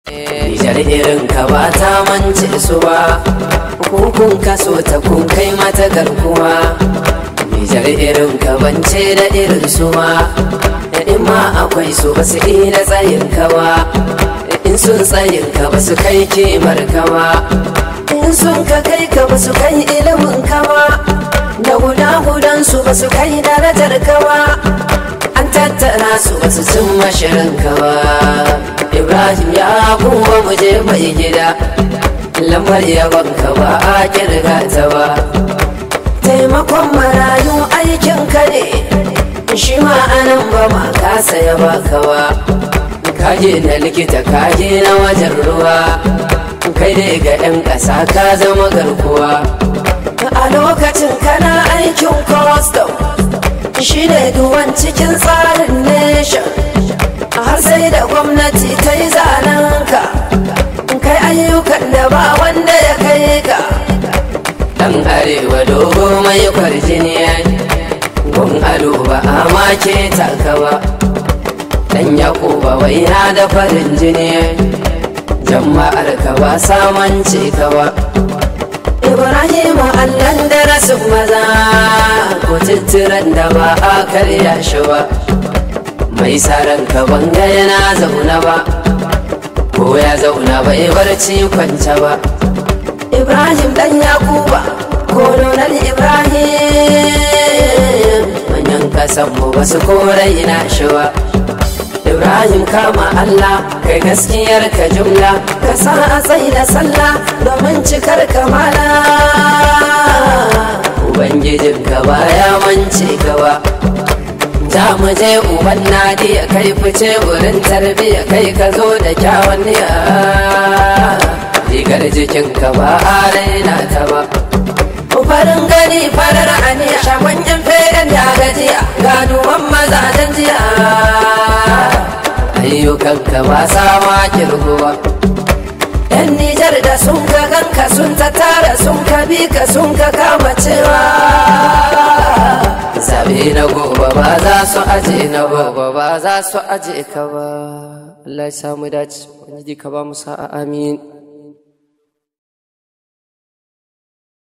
Nijar irin ka ba ta mance su ba, kun kaso ta kun kai mata garkuwa. Nijar irin ka bance da irin su ma, in ma akwai su ba su da tsayin ka ba, in sun tsayin ka ba su kai kimar ka ba, in sun ka kai ka ba su kai ilimin ka ba, da guda gudan su ba su kai darajar ka ba. An tattara su ba su cin mashirin ka ba. Ibrahim ya kuma mu je mai gida lambar yabanka ba a kirga ta ba taimakon marayu aikin ka ne shi ma anan ba ma ka saya baka ba kaje na likita kaje na wajen ruwa kai dai ga 'yan ƙasa ka zama garkuwa a lokacin kana aikin custom shi ne duwan cikin tsarin nation har sai da gwamnati ta yi zanenka kai ayyukan da ba wanda ya kai ka dan arewa dogo mai kwarjini gun ado ba a make taka ba dan yakuba waina da farin jini jama'ar ka ba samance ka ba ibrahim allan da rasin maza ko tittiran da ba a karya shi ba mai saran ka banga yana zauna ba ko ya zauna bai barci kwance ba ibrahim dan yakuba ko nonar ibrahim manyan kasan mu ba su korai na shi ba ibrahim kama allah kai gaskiyar ka jumla ka sa a tsaye da sallah domin cikar kamala ubangijin ka baya mance ka ba za mu je uban nadi ya kai fice wurin tarbiyya kai ka zo da kyawun niya rigar jikinka ba a raina ta ba farin gani farar aniya shagon yan feren da gajiya ganuwan mazajen jiya ayyukanka ba sama kirguwa yan nijar da sun ka ganka sun ta tara sun ka bi ka sun ka kama cewa zabe na gobe ba za su aje na gobe ba za su aje ka ba Allah ya samu dace wani ka ba mu sa'a amin